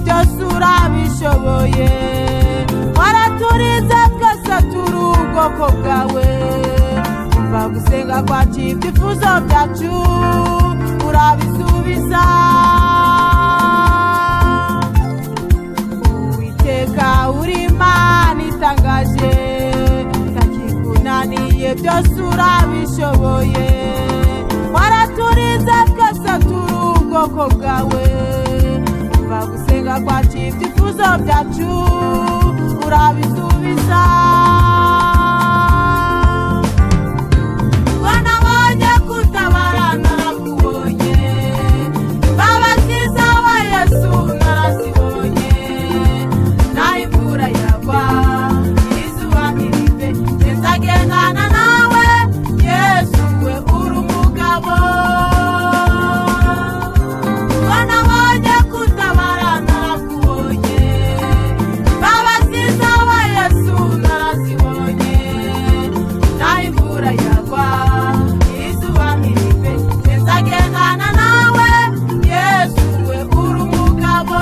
gasura bishoboye waraturize twese turi ubwoko bwawe kuva gusenga kwacu ibyifuzo byacu urabisubiza uwiteka uri imana itangaje ntakikunaniye byose urabishoboye waraturize twese turi ubwoko bwawe kuva gusenga kwacu ibyifuzo byacu urabisubiza wanabonye kutabara narakubonye imbabaziza wa yesu narazibonye naho imvura iragwa izuba ntirive nzagendana nawe yesu we uri umugabo wanabonye kutabara narakubonye imbabaziza wa yesu narazibonye naho imvura yagwa izuba ntirive nzagendana nawe yesu we uri umugabo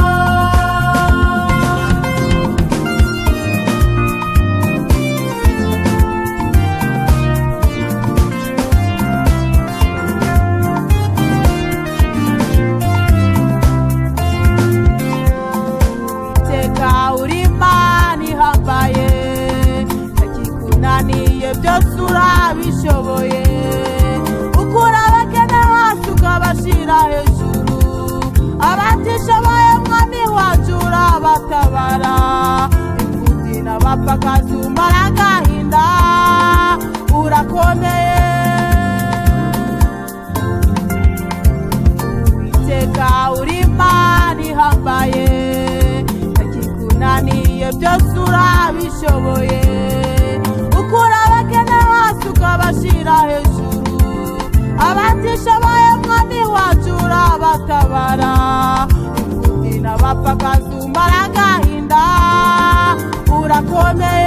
teka uri imana ihambaye ntakikunaniye byose urabishoboye ukura abakene hasi ukabashyira hejuru abatishoboye mwami wacu urabatabara imfubyi n'abapfakazi umara agahinda urakomeye iteka uri imana ihambaye ntakikunaniye byose urabishoboye ukura abakene hasi ukabashyira hejuru abatishoboye mwami wacu urabatabara imfubyi n'abapfakazi umara agahinda urakomeye